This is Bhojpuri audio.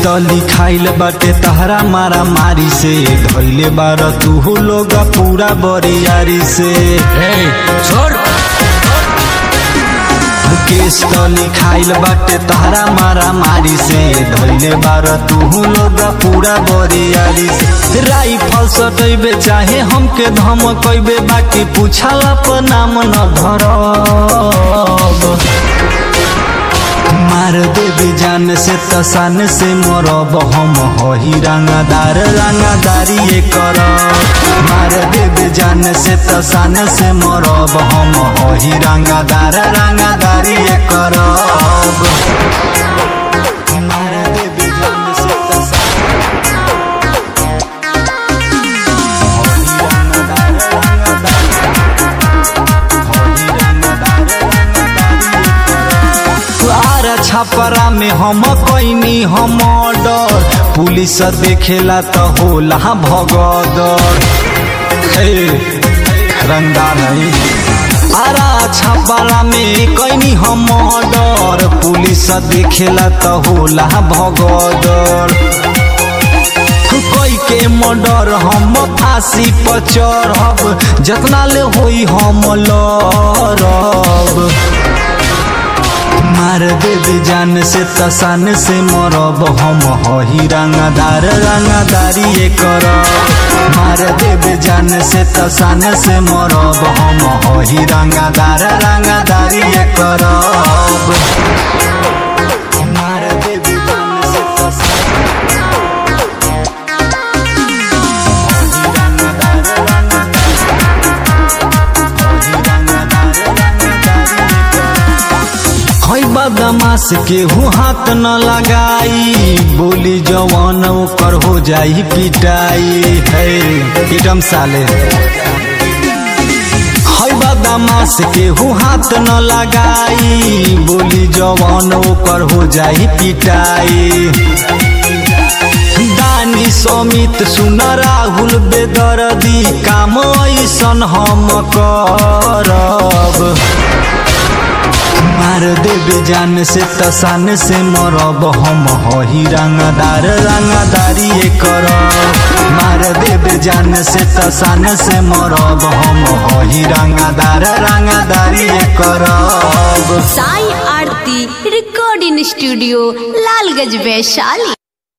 तो लिखाइल बाटे तहरा मारा मारी से धैले बार तू लोग पूरा बरियारी से ए, छोड़ केस तो लिखाइल बाटे तहरा मारा मारी से धैले बार तू लोग पूरा बरियारी से राइफल सटैबे चाहे हमके धमकैबे बाकी पूछला पर नाम न धरब मार देबे जान से तसान से मरब हम हही रंगदार रंगदारी ये कर मार देबे जान से तसान से मरब हम हही रंगदार रंगदारी ये कर मार देबे जान से तसान हही रंगदार रंगदार हही रंगदार रंगदारी ये कर आर छपरा में हम कैनी हम डर पुलिस देखेला त होला भगदर हे रंगदार है आरा छपरा में कैनी हम डर पुलिस देखेला त होला भगदर कोई के मर्डर हम फांसी पर चढ़ब जतना ले होई हम लड़ब मार देबे जान से तसान से मरब हम हही रंगदार रंगदारी ये कर मार देबे जान से तसान से मरब हम हही रंगदार रंगदारी ये करब मार देबे जान से तसान हही रंगदार रंगदार हही रंगदार रंगदारी ये करब है बदमाश केहू हाथ न लगाई बोली जवान ओकर हो जाई पिटाई है एकदम साले है बदमाश केहू हाथ न लगाई बोली जवान ओकर हो जाई पिटाई दानी समित सुन राहुल बेदर्दी काम ऐसन हम करब मार देबे जान से तसान से मरब हम हही रंगदार रंगदारी ये कर मार देबे जान से तसान से मरब हम हही रंगदार रंगदारी ये करब साई आरती रिकॉर्डिंग स्टूडियो लालगंज वैशाली